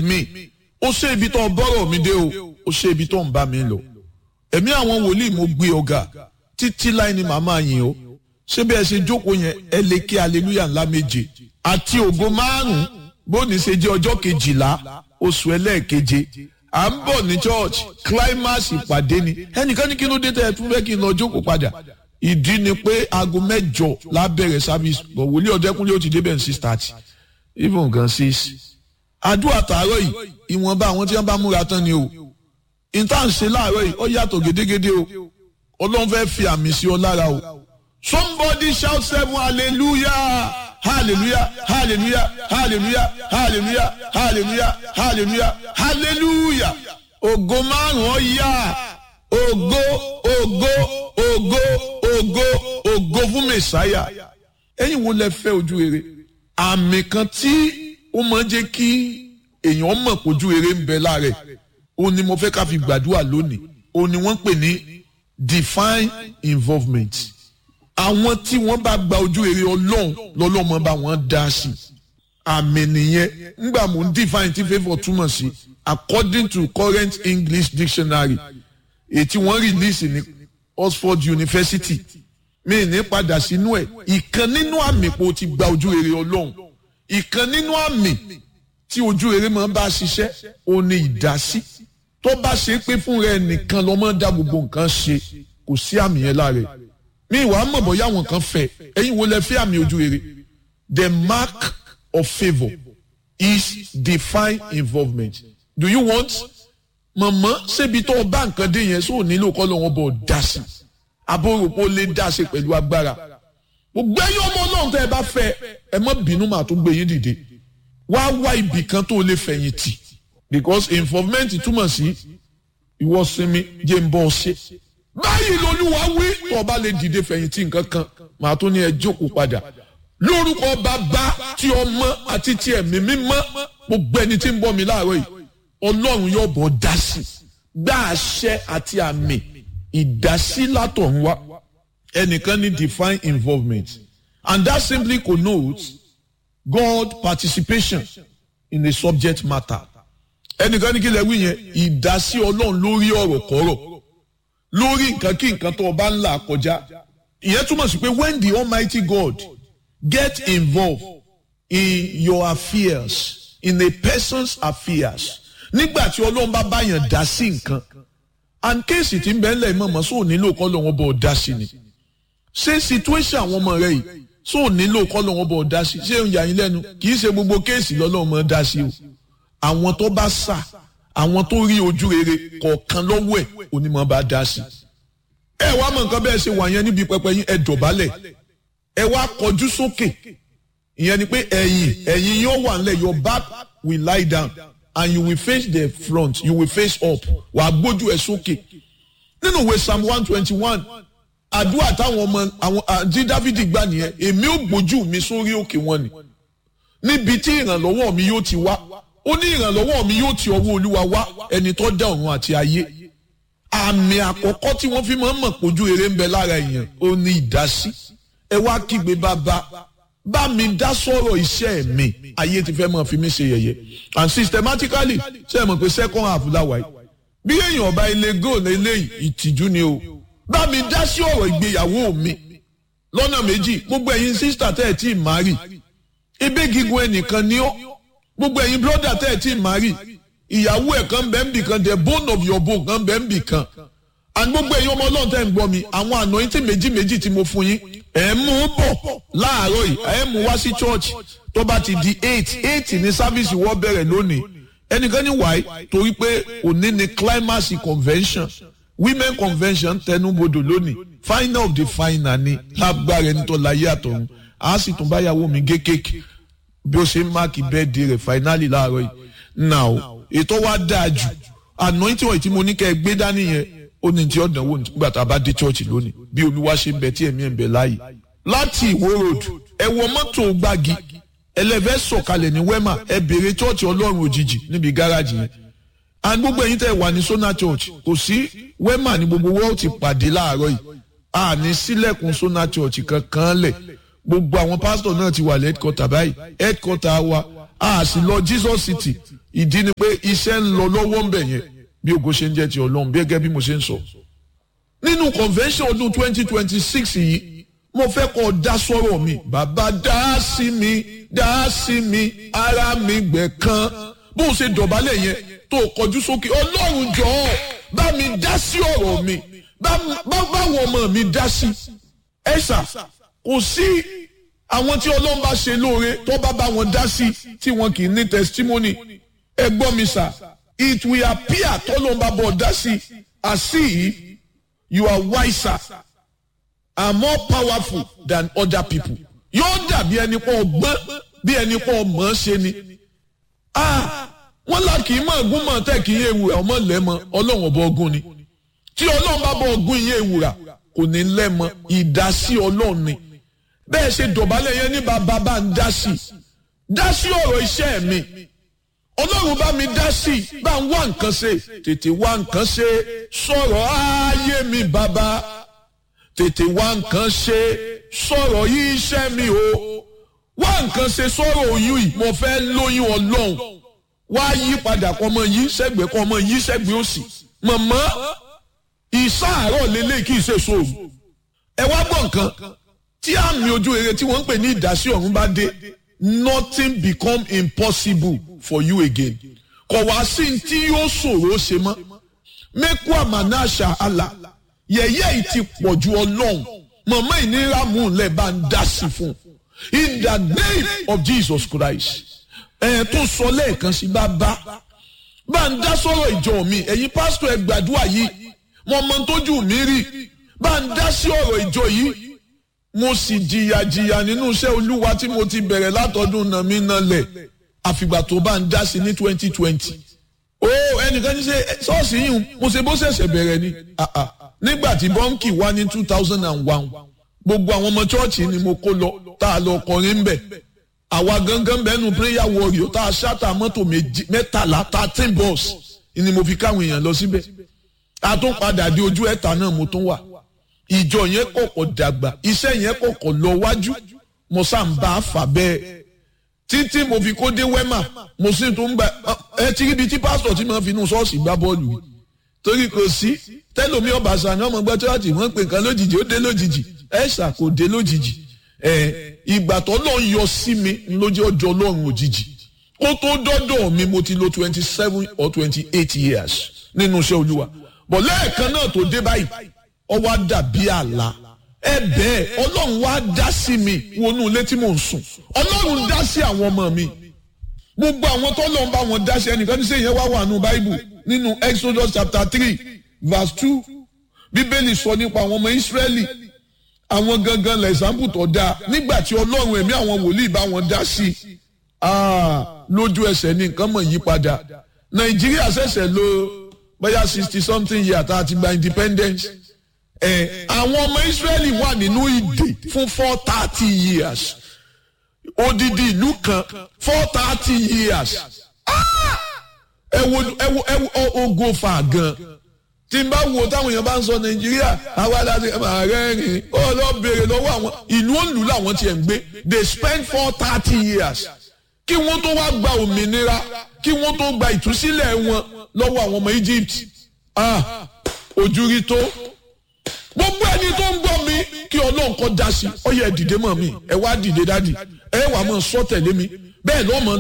mi ó ṣe ibi tó bọ́rọ̀ mi dé o ó ṣe ibi tó ń bá mi lọ ẹ̀mí àwọn wòlíì mo gbé ọ̀gá títí láì ní màmá yìí o ṣé bí ẹ ṣe jókòó yẹn ẹ lè kí aleluya ńlá méje àti ògo márùn-ún bóni ṣe jẹ́ ọjọ́ kejìlá oṣù ẹlẹ́ẹ̀keje à ń bọ̀ ní church climax ìpàdé ni ẹnìkan ní kí ló dé tẹ́ ẹ tún fẹ́ kí n lọ jókòó padà ìdí ni pé aago mẹ́jọ lábẹ̀rẹ̀ service bọ̀ wòlíì ọ̀dẹ́kúnlé ó ti débẹ̀ ní six thirty even gan six àdúrà tààrọ̀ yìí ìwọ̀nba àwọn tí wọ́n bá múra tán ni o ìta ń ṣe láàárọ̀ yìí ó yàtọ̀ gédégédé o ọlọ́run fẹ́ fi àmì sí ọ lára o somebody shout seven hallelujah hallelujah hallelujah hallelujah hallelujah hallelujah hallelujah hallelujah ògo márùn ó yá ògo ògo ògo ògo ògo fún mẹsàáyà ẹ̀yin wo lẹ fẹ́ ojú rere àmì kan tí ó máa ń jẹ́ kí èèyàn mọ̀ pójú rere ń bẹ lára ẹ̀ ó ní mo fẹ́ ká fi gbàdúrà lónìí ó ní wọ́n pè ní divine involvement àwọn tí wọ́n bá gba ojú rere ọlọ́run lọ́lọ́mọ bá wọn dá sí àmì nìyẹn ńgbà mò ń define tí favour túmọ̀ sí according to current English dictionary èyí tí wọ́n release ní Oxford University mi ní padà sínú ẹ̀ ìkan nínú àmì pé o ti gba ojú rere ọlọ́run ìkan nínú àmì tí ojú rere máa ń bá ṣiṣẹ́ o ní ìdásí tó bá ṣe pé fún rẹ nìkan ló máa ń dá gbogbo nǹkan ṣe kò sí àmì yẹn lára ẹ̀ mi ìwà mọ̀ bọ́yá àwọn kan fẹ́ ẹ̀yin wo lẹ fẹ́ àmì ojú rere the mark of favour is divine involvement do you want mọ̀mọ́ ṣébi tó o bá nǹkan dé yẹn sóò nílò kọ́ lọ́wọ́ bọ̀ dá sí abóròpó lè dá sí pẹ̀lú agbára gbogbo ẹ̀yin ọmọ ọlọ́run tẹ́ ẹ bá fẹ́ ẹ má bínú màá tó gbé yín dìde wá wá ibì kan tó lè fẹ̀yìntì because involvement túmọ̀ sí ìwọ sinmi jẹ́ ń bọ́ ọ ṣe báyìí lolúwa wí tó o bá lè dìde fẹ̀yìntì nǹkan kan màá tó ní ẹ jókòó padà lórúkọ bàbá tí ọmọ àti tí ẹ̀mí mímọ́ gbogbo ẹni tí ń bọ́ mi láàárọ̀ yìí ọlọ́run yóò bọ̀ dá sí gbá àṣẹ àti àmì ìdásí látọ̀run wá ẹnìkan ní divine involvement and that simply connotes God participation in the subject matter ẹnìkan ní kí lè wí yẹn ìdásí ọlọ́run lórí ọ̀rọ̀ kọ́rọ̀ lórí nǹkan kí nǹkan tó o bá ń là kọjá ìyẹn túmọ̀ sí pé when the almighty God get involved in your affairs in a person's affairs nígbà tí ọlọ́run bá báyàn dá sí nǹkan and kéèsì tí ń bẹ́ẹ̀ lẹ̀ mọ̀mọ́ sóò nílò kọ́ lọ́wọ́ bọ̀ dá sí ni ṣé situation àwọn ọmọ rẹ yìí sóò nílò kọ́ lọ́wọ́ bọ̀ dá sí ṣé ń yà yín lẹ́nu kì í ṣe gbogbo kéèsì lọ́lọ́run mọ̀ dá sí o àwọn tó bá sà àwọn tó rí ojú rere kọ̀ọ̀kan lọ́wọ́ ẹ̀ onímọ̀ bá dá sí. ẹ wá mọ nǹkan bẹ́ẹ̀ ṣe wà yẹn níbi pẹpẹ yín ẹ dọ̀bálẹ̀ ẹ wá kọjú sókè ìyẹn ni pé ẹ̀yìn ẹ̀yìn yóò wà nílẹ̀ your back will lie down and you will face the front you will face up wàá gbójú ẹ sókè nínú ìwé psalm one twenty one àdúrà táwọn ọmọ àwọn àti dávidi gbà nìyẹn èmi ò gbójú mi sórí òkè wọn ni níbi tí ìrànlọ́wọ́ mi yóò ti wá ó ní ìrànlọ́wọ́ mi yóò ti ọwọ́ olúwa wá ẹni tó dá ọ̀run àti ayé àmì àkọ́kọ́ tí wọ́n fi máa ń mọ̀ pójú eré ń bẹ lára èèyàn ó ní ìdásí ẹ wá kígbe bàbá bá mi dá sọ̀rọ̀ iṣẹ́ mi ayé ti fẹ́ máa fi mí ṣe yẹ̀yẹ́ and systematically ṣe é mọ̀ pé second half láwa yìí bí èèyàn ọba ilé goal eléyìí ìtìjú ni o bá mi dá sí ọ̀rọ̀ ìgbéyàwó mi lọ́nà méjì gbogbo ẹ̀yin sísítà tẹ́ ẹ̀ tí ì márì ebe gígùn ẹnìkan ni ó gbogbo ẹ̀yin brọ́dà tẹ́ ẹ̀ tí ì márì ìyàwó ẹ̀ kan bẹ́ẹ̀ ń bì kan the bone of your bone kan bẹ́ẹ̀ ń bì kan and gbogbo ẹ̀yin ọmọ ọlọ́run tẹ́ ń gbọ́ mi àwọn àná yín tí méjì méjì tí mo fún yín ẹ̀ mú un bọ̀ láàárọ̀ yìí ẹ̀ mú wá sí church tó bá ti di eight eight ní sáfíìsì wọ́n bẹ̀rẹ̀ lónìí ẹnìkan ní wáyé torí pé òní ni climax convention women convention tẹnubodò lónìí final of the final ni lágbára ẹni tó láyé àtọ̀run a sì tún báyàwó mi gé kéèkì bí ó ṣe ń máàkì bẹ́ẹ̀dì rẹ̀ finally láàárọ̀ yìí now ètò wa dáa jù anointing oil tí mo ní kẹ́ ẹ gbé dání yẹn ó ní tí ọ̀dàn wò nígbà tá a bá dé church lónìí bí olúwa ṣe ń bẹ tí ẹ̀mí ẹ̀ ń bẹ láàyè láti ìwó road ẹ wọ mọ́tò gbági ẹlẹ́fẹ́ sọ̀kalẹ̀ ní wema ẹ béèrè church ọlọ́run òjijì níbi gáràjì yẹn and gbogbo ẹ̀yin tẹ́ wà ní sona church kò sí wema ní gbogbo wọ́n ti pàdé láàárọ̀ yìí a ní sílẹ̀kùn sona church kankan lẹ̀ gbogbo àwọn pásítọ̀ náà ti wà ní headquarter báyìí headquarter wa a sì lọ jesus city ìdí ni pé iṣẹ́ ń lọ lọ́wọ́ ń bẹ̀ yẹn bí ògo ṣe ń jẹ́ ti ọlọ́run bí gẹ́gẹ́ bí mo ṣe ń sọ. nínú convention ọdún twenty twenty six yìí mo fẹ́ kọ́ dá sọ́rọ̀ mi bàbá dá sí mi dá sí mi ara mi gbẹ̀ kan bó o ṣe dọ̀bálẹ̀ yẹn tó o kọjú sókè ọlọ́run jọ̀ọ́ bá mi dá sí ọ̀rọ̀ mi báwọn ọmọ mi dá sí ẹ ṣá kò sí àwọn tí ọlọ́run bá ṣe lóore tó bá bá wọn dá sí tí wọn kì í ní testimony ẹ gbọ́ mi sà it will appear tọ́lọ́run bá bọ̀ dá sí as if you are wiser and more powerful than other people yóò dàbí ẹni pọ̀ ọgbọ́n bí ẹni pọ̀ mọ̀ ọ́ ṣe ni wọ́n là kì í mọ̀ ọ̀gùn mọ̀ tẹ́ kì í yé ewúrà ọmọ lẹ́mọ ọlọ́run ọba ọgùn ni tí ọlọ́run bá bọ̀ ọgùn yé ewúrà kò ní lẹ́mọ ìdásí ọlọ́run ni bẹ́ẹ̀ ṣe dọ̀bálẹ̀ yẹn ní bàbá bá ń dá sí dá sí ọ̀rọ̀ iṣẹ́ mi ọlọ́run bá mi dá sí bá ń wá nǹkan ṣe tètè wá nǹkan ṣe sọ̀rọ̀ ayé mi bàbá tètè wá nǹkan ṣe sọ̀rọ̀ yí iṣẹ́ mi o wá nǹkan ṣe sọ̀rọ̀ oyún yìí mo fẹ́ lóyún ọlọ́run wá yí padà kọ́ ọmọ yí sẹ́gbẹ̀ẹ́ kọ́ ọmọ yí sẹ́gbẹ̀ẹ́ òsì mọ̀mọ́ ìsáàárọ̀ lélẹ̀ kì í ṣe sóòrù ẹ wá gbọ́ nǹkan tí àmì ojú rere tí wọ́n ń pè ní ìdásí ọ̀run bá dé nothing become impossible for you again kò wá sí tí yóò ṣòro ṣe mọ́ mẹ́kú àmànáṣà àlà yẹ̀yẹ́ yìí ti pọ̀ ju ọlọ́run mọ̀mọ́ ìnira mú un lẹ̀ bá ń dá sí fún in the name of Jesus Christ ẹ̀ tó sọ lẹ́ẹ̀kan sí bá bá bá ń dá sọ̀rọ̀ ìjọ mi ẹ̀yin pásítọ̀ ẹ gbàdúrà yìí mo mọ tójú mi rí bá ń dá sí ọ̀rọ̀ ìjọ yìí mo sì jìyà jìyà nínú iṣẹ́ olúwa tí mo ti bẹ̀rẹ̀ látọdún náà mi náà lẹ̀ àfìgbà tó bá ń dá sí ní twenty twenty o ẹnìkan ní ṣe ṣọ́ọ̀ṣì yìí mo ṣe bó ṣẹ̀ṣẹ̀ bẹ̀rẹ̀ ni nígbà tí bọ́ǹkì wá ní two thousand and one gbogbo àwọn ọmọ chọ́ọ̀chì ni mo kó lọ tá a lọ kọrin bẹ̀ àwa gangan bẹ́nu prayer warrior tá a ṣáta mọ́tò mẹ́tàlá thirteen bus ni mo fi káwọn èèyàn lọ síbẹ̀ a tún padà di ojú ẹ̀ta náà mo tún wà ìjọ yẹn kọ̀kọ̀ dàgbà iṣẹ́ yẹn kọ̀kọ̀ lọ wájú mo sá ń bá a fà bẹ́ẹ̀ títí mo fi kó dé wẹ́mà mo sì tún gba ẹ ti ríbi tí pásítọ̀ tí mo fi inú ṣọ́ọ̀ṣì gbá bọ́ọ̀lù yìí torí kò sí tẹ́lómi ọ̀bàṣà ni ọmọ gbọ́ tíwájú wọ́n pè nǹkan lójijì ó dé lójijì ẹ̀ ṣà kò dé lójijì ẹ̀ ìgbà tó lọ́ọ́ yọ sí mi lójú ọjọ́ ọlọ́run òjijì kó tó dọ́dọ̀ mi mo ti lo twenty seven or twenty eight years nínú iṣẹ́ olúwa bọ̀ lẹ́ẹ̀kan náà tó dé báyìí ọ wá dàbí àlá ẹ bẹ́ẹ̀ ọlọ́run wá dá sí mi wọnú ilé tí mò ń sùn ọlọ́run dá sí àwọn ọmọ mi gbogbo àwọn tó lọ́n bá wọn dá sí ẹnìkan ní sẹ́yìn wá wà nù báíbù nínú exodus chapter three verse two bíbélì sọ nípa àwọn ọmọ ìsírẹ́lì àwọn gangan lẹ́sàmbù tó dáa nígbà tí ọlọ́run ẹ̀mí àwọn wòlíì bá wọn dá sí lójú ẹsẹ̀ ní nǹkan mọ̀ yí padà nàìjíríà ṣẹ̀ṣẹ̀ lọ bóyá sixty something year tá a ti gba independence ẹ àwọn ọmọ Israẹli wà nínú ìdè fún four thirty years odidi ìlú kan four thirty years ẹ wo ẹ wo ẹ wo ogo fa gan tí n bá wo táwọn èèyàn bá ń sọ Nàìjíríà àwa láti ààrẹ rìn ó lọ béèrè lọ́wọ́ àwọn ìlú òǹlù làwọn tiẹ̀ ń gbé they spend four thirty years kí wọ́n tó wá gba òmìnira kí wọ́n tó gba ìtúsílẹ̀ wọn lọ́wọ́ àwọn ọmọ Egypt ah ojú rí tó gbogbo ẹni tó ń gbọ́ mi kí ọlọ́run kọ́ da sí ọ yẹ dìde mọ́ mi ẹ wá dìde dádì ẹ wà mọ́ sọ tẹ̀lé mi bẹ́ẹ̀ lọ́mọ